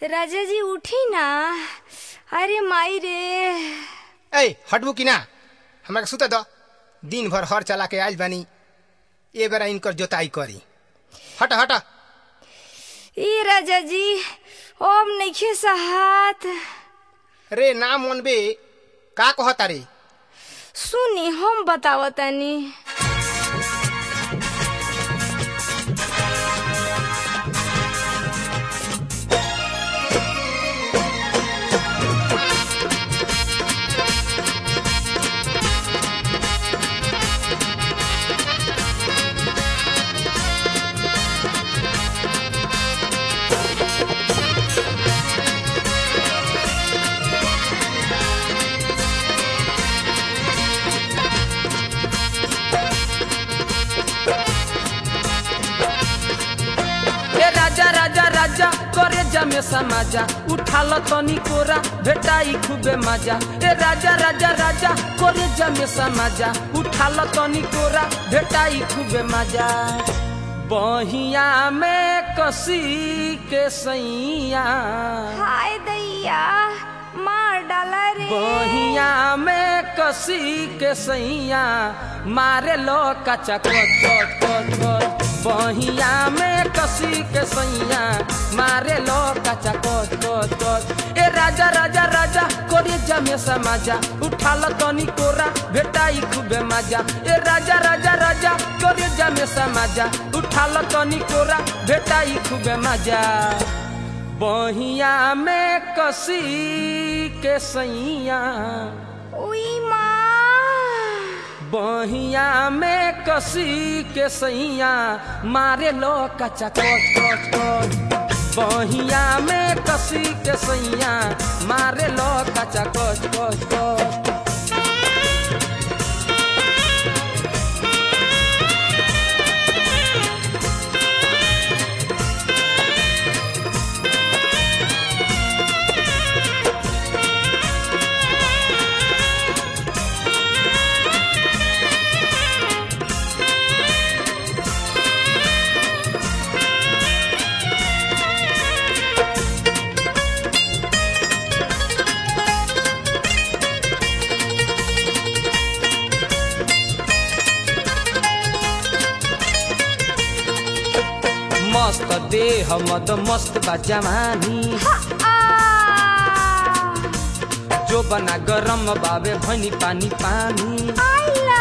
राजा जी उठी ना अरे माई रे ए हटबू कि ना हमरा के सुते दो दिन भर हर चला के आइल बानी ए बेरा इनकर जोताई करी हट हट ई राजा जी ओम नइखे सहात रे ना मनबे का कहता रे सुनी हम बतावतनी ए राजा राजा राजा करे जमे समाजा उठाल तनी कोरा भेटाई खूबे मजा ए राजा राजा राजा करे जमे समाजा उठाल तनी कोरा भेटाई खूबे मजा बहिया में कसी के सैया हाय दैया मार डाला रे बहिया में कसी के सैया मारे लो कचा कच कच कच कच बहिया में कसी के सैया मारे लो कचा कच कच कच ए राजा राजा राजा कोरे जमे समाजा उठाल तनी कोरा भेटाई खूबे मजा ए राजा राजा राजा कोरे जमे समाजा उठाल तनी कोरा भेटाई खूबे मजा बहिया में कसी के सैया उई माँ बहिया में कसी के सैया मारे लो कचा कच कच कच बहिया में कसी के सैया मारे लो कचा कच कच कच मस्त देह मद मस्त बा जवानी आ जो बना गरम बाबे भनी पानी पानी आइला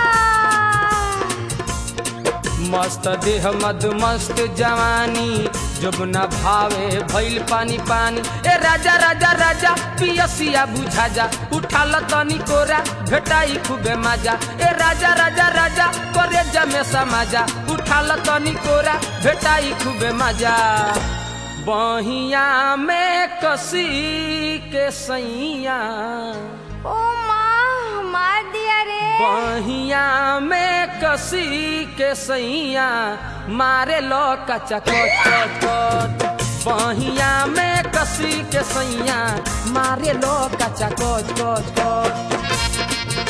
मस्त देह मद मस्त जवानी जोबना भावे भइल पानी पानी ए राजा राजा राजा पियसिया बुझा जा उठाल तनी कोरा भेटाई खूबे मजा ए राजा राजा राजा करे जमे समाजा उठाल तनी कोरा भेटाई खूबे मजा बहिया में कसी के सैया ओ माँ मार दिया रे बहिया में कसी के सैया मारे लो कचा कच कच कच बहिया में कसी के सैया मारे लो कचा कच कच कच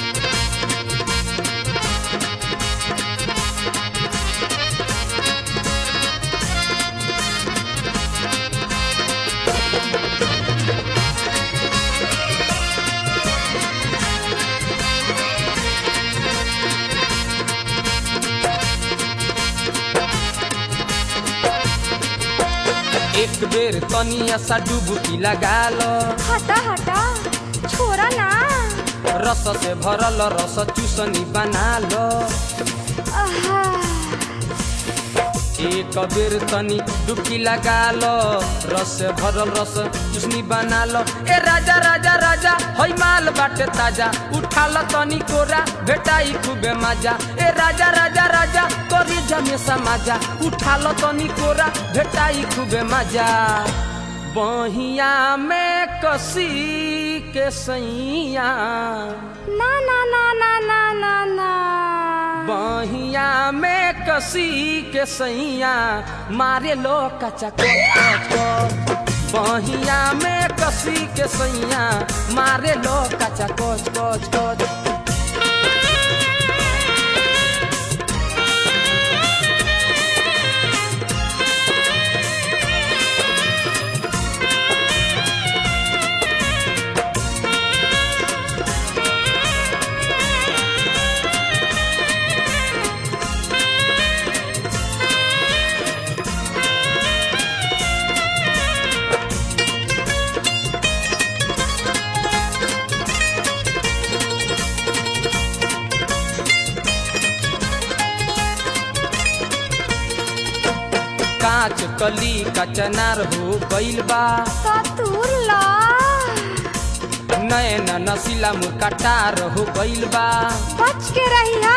एक बेर तनिया सा डुबकी लगा लो हटा हटा छोरा ना रस से भरल रस चूसनी बना लो आहा, एक बेर तनी डुबकी लगा लो रस से भरल रस चुसनी बना लो ए राजा राजा राजा हई माल बाटे ताजा उठा लो तनी कोरा भेटाई खूबे मजा ए राजा राजा राजा करी जमे समाजा उठा लो तनी कोरा भेटाई खूबे मजा बहिया में कसी के सैया ना ना ना ना ना ना ना बहिया में कसी के सैया मारे लो कचा कच कच बहिया में कसी के सैया मारे लो कचा कच कच कच कांच कली कचनार हो गइल बा सतुर ला नैन नसीला मुरकटार हो गइल बा बच के रहिया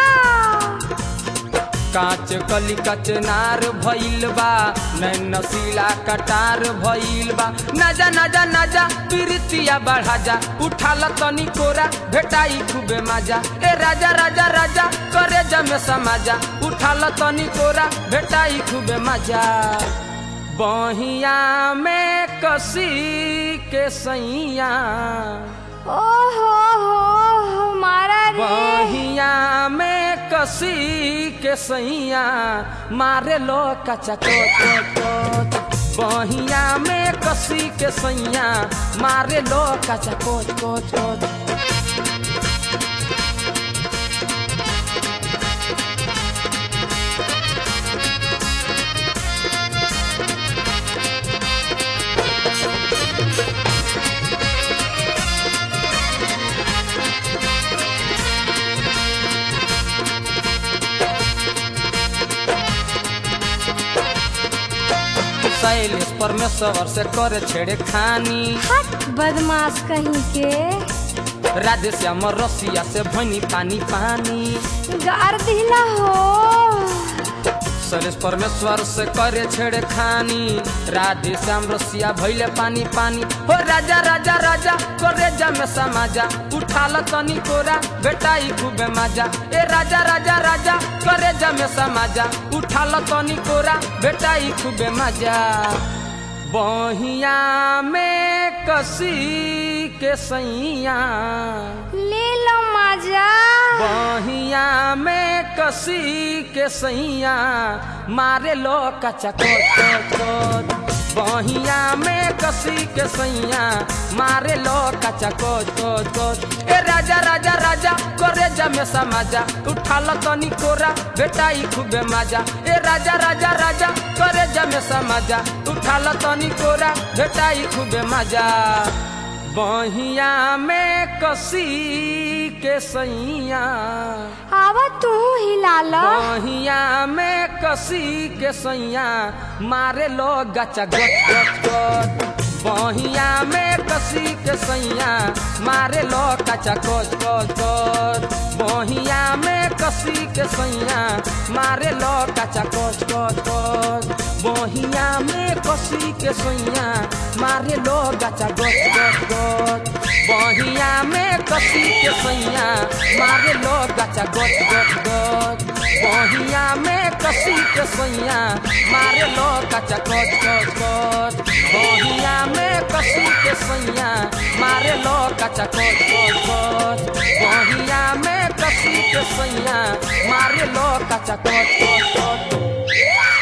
कांच कली कचनार भइल बा नैन नसीला कटार भइल बा नजा नजा नजा प्रीतिया बढ़ा जा उठाल तनी कोरा भेटाई खूबे मजा ए राजा राजा राजा करे जमे समाजा उठाल तनी कोरा भेटाई खूबे मजा बहिया में कसी के सैया ओ हो हो मारा रे बहिया में कसी के सैया मारे लो कचा कोच बहिया में कसी के सैया मारे लो कचा कोच कोच कोच शैलेश परमेश्वर से करे छेड़े खानी हट बदमाश कहीं के राधे श्याम रसिया से भनी पानी पानी गार दिला हो शैलेश परमेश्वर से करे छेड़े खानी राधे श्याम रसिया भैले पानी पानी हो राजा राजा राजा करे जमे समाजा उठाल तनी कोरा बेटाई खूबे मजा ए राजा राजा राजा करे जमे समाजा उठाल तनी कोरा बेटाई खूबे मजा बहिया में कसी के सैया ले लो मजा बहिया में कसी के सैया मारे लो कचा कोच बहिया में कसी के सैया मारे लो कचा कोच कोच कोच ए राजा राजा राजा करे जमे समाजा उठाल तनी कोरा बेटाई खूबे मजा ए राजा राजा राजा करे जमे समाजा उठाल तनी कोरा बेटाई खूबे मजा बहिया में कसी के सैया आवा तू हिला लो बहिया में कसी के सैया मारे लो गचा गच गच गच बहिया में कसी के सैया मारे लो कचा कोच कोच कोच बहिया में कसी के सैया मारे लो कचा कोच कोच कोच बहिया में कसी के सैया मारे लो गचा गच गच गच बहिया में कसी के सैया मारे लो गचा गच गच गच बहिया में कसी के सैया मारे लो गचा गच गच गच बहिया में कसी के सैया मारे लो गचा गच गच गच बहिया में कसी के सैया मारे लो गचा गच गच गच